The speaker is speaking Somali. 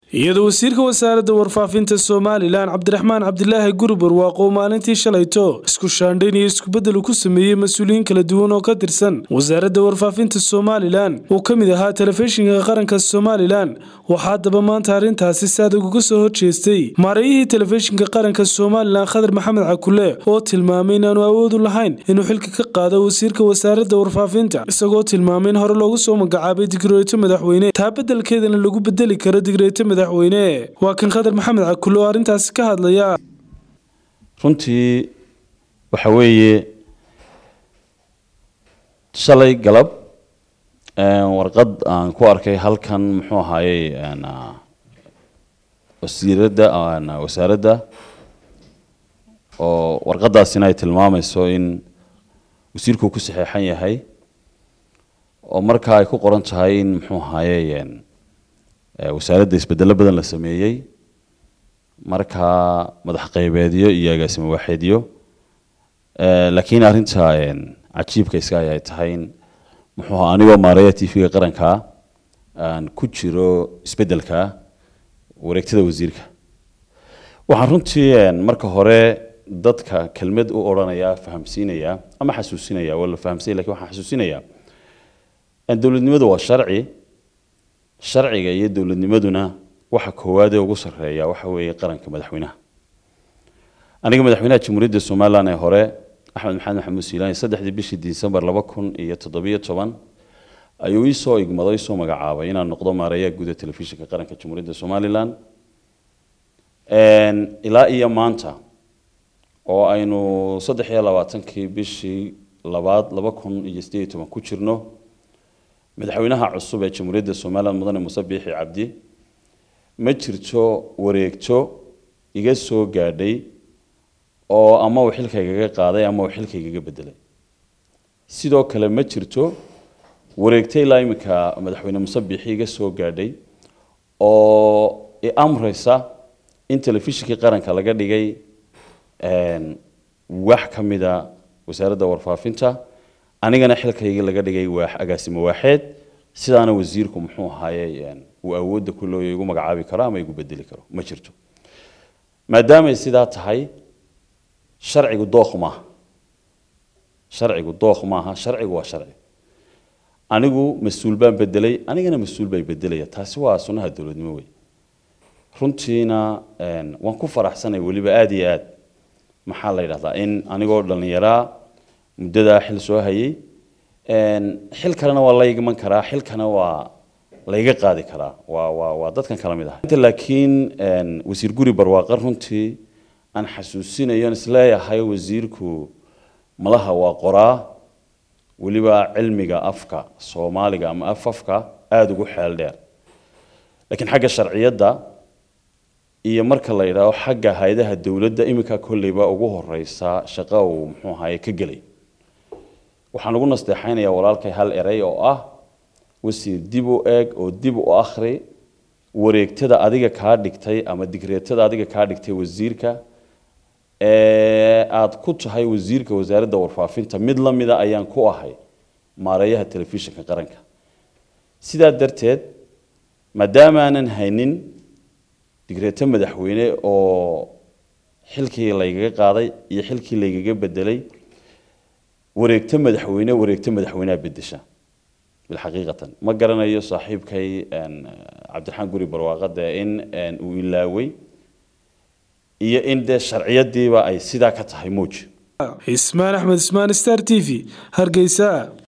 iyadoo wasiirka wasaaradda warfaafinta somalilan cabdiraxmaan cabdilaahi gurbar waaqow maalintii shalayto isku shaandhayn iyo iskubeddel ku sameeyey mas-uuliyiin kala duwan oo ka tirsan wasaaradda warfaafinta somalilan uu ka mid ahaa telefishinka qaranka somalilan waxaa haddaba maanta arrintaasi saadag uga soo horjeestay maareeyihii telefishinka qaranka somalilan khadar maxamed cakule oo tilmaamay inaanu awoodu lahayn inuu xilka ka qaado wasiirka wasaaradda warfaafinta isagoo tilmaamay in hore loogu soo magacaabay digreeto madaxweyne taa beddelkeedana lagu bedeli karo digreeto madaxweyne waa kan khadar maxamed cakule oo arrintaasi ka hadlaya runtii waxa weeye shalay galab warqad aan ku arkay halkan muxuu ahaayey wasiiradda wasaaradda oo warqadaasina ay tilmaamayso in wasiirku ku saxeexan yahay oo markaa ay ku qoran tahay in muxuu ahaayey wasaaradda isbedelo badan la sameeyey markaa madax qaybeedyo iyo agaasimo waaxeedyo laakiin arrinta cajiibka iska ay tahay in muxuu ahaa anigoo maareeya t v-ga qaranka aan ku jiro isbeddelka wareegtada wasiirka waxaan runtii marka hore dadka kelmad u odhanaya fahamsiinaya ama xasuusinaya waa la fahamsanya lakin waxaan xasuusinaya dowladnimadu waa sharci sharciga iyo dowladnimaduna waxa koowaad ee ugu sarreeya waxa weeye qaranka madaxweynaha aniga madaxweynaha jamhuuriyadda somalilan ee hore axmed maxamed maxamuud siilaani saddexdii bishii disembar laba kun iyo toddobiyo toban ayuu ii soo igmaday isoo magacaabay inaan noqdo maareeyaha guud ee telefishinka qaranka jamhuuriyadda somalilan ilaa iyo maanta oo aynu saddex iyo labaatankii bishii labaad laba kun iyo sideed iyo toban ku jirno madaxweynaha cusub ee jamhuuriyadda somalilan mudane muuse biixi cabdi ma jirto wareegto iga soo gaadhay oo ama uu xilkaygaga qaaday ama uu xilkaygaga bedelay sidoo kale ma jirto wareegto ilaa iminka madaxweyne muuse biixi iga soo gaadhay oo i amreysa in telefishinkii qaranka laga dhigay wax ka mida wasaaradda warfaafinta anigana xilkayga laga dhigay waax agaasimo waaxeed sidaana wasiirku muxuu ahaaye uu awoodda ku looya igu magacaabi karo ama igu bedeli karo ma jirto maadaamay sidaa tahay sharcigu dookh maaha sharcigu dookh maaha sharcigu waa sharci anigu mas-uul baan bedelay anigana mas-uul bay bedelaya taasi waa sunnaha dowladnimo wey runtiina waan ku faraxsanay weliba aada iyo aad maxaa la yidhahdaa in anigoo dhallinyaraa muddadaa xil soo hayay xil kalena waa la iman karaa xilkana waa layga qaadi karaa waa waa waa dadkan kala mid ah inta laakiin wasiir guri barwaaqo runtii aan xasuusinayo isleeyahay wasiirku malaha waa qoraa weliba cilmiga afka soomaaliga ama afafka aada ugu xeel dheer laakiin xagga sharciyadda iyo marka la yidhaaho xagga hay-adaha dowladda iminka kolleyba ugu horeysa shaqo uu muxuu ahaye ka gelay waxaan ugu nasteexaynayaa walaalkay hal erey oo ah wasiir dib u eeg oo dib u akhri wareegtada adiga kaa dhigtay ama digreetada adiga kaa dhigtay wasiirka ee aada ku tahay wasiirka wasaaradda warfaafinta mid la mida ayaan ku ahay maareeyaha telefishinka qaranka sidaa darteed maadaamaanan haynin digreeto madaxweyne oo xilkii laygaga qaaday iyo xilkii laygaga bedelay wareegto madaxweyne wareegto madaxweyneha bedesha bilxaqiiqatan ma garanayo saaxiibkay cabdiraxmaan guri barwaaqade in uu ilaaway iyo in dee sharciyadiiba ay sidaa ka tahay muuj ismaan axmed ismaan star t v hargeysa